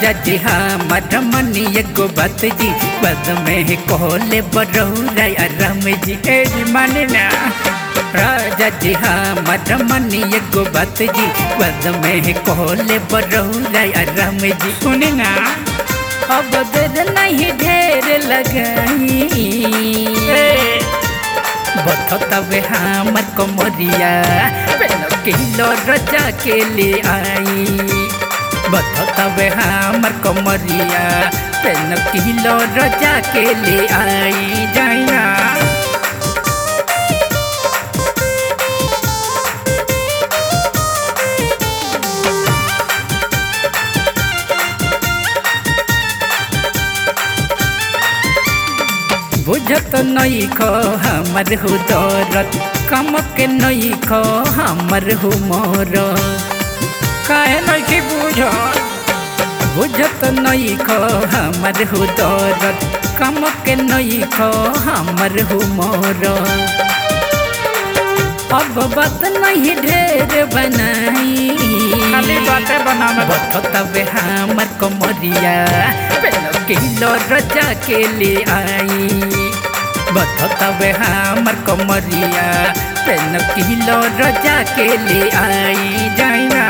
राजा जी हमर मनी एगो बात जी बद में कोले बरौरा राम जी ए जी माने ना राजा जी हमर मनी एगो बात जी बद में कोले बरौरा राम जी सुने ना अब देर नहीं ढेर लगाई बथतवे हमर कमरिया पेन किलो रजा के ले आई बथतवे हमर कमरिया पेन किलो रजा के ले आई जाइना बुझत नहीं खो हमर हो दौरत कम के नहीं खो हमर हो मोर काहे नहीं की बुझत बुझत नहीं खो हमर हो दौरत कम के नहीं खो हमर हो मोर अब बात नहीं ढेर बनाई खाली बातें बनावे बततवे हमर कमरिया पेन किलो रजा के ले आई बततवे हमर कमरिया पेन किलो रजा के ले आई जाइना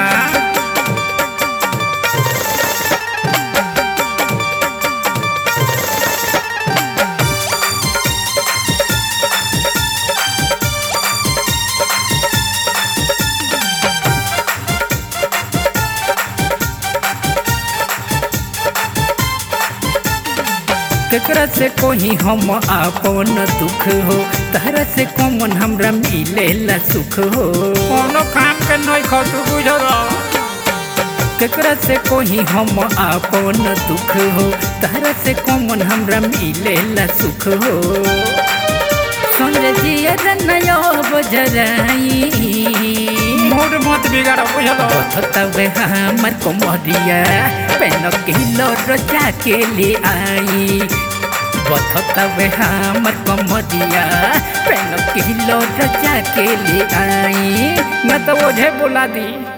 केकरा से कोही हम आपन दुख हो तहरा से कौन हमरा मिलेला सुख हो कोनो काम के नहीं खो तू बुझल केकरा से कोही हम आपन दुख हो तहरा से कौन हमरा मिलेला सुख हो सुन जिया नयो बजराई मूड मत बिगाड़ बुझल तबे हमर कोमरिया पेन किलो रजा के ले आई बथतवे हमर कोमरिया पेन किलो रजा के ले आई मैं तो ओझे बुला दी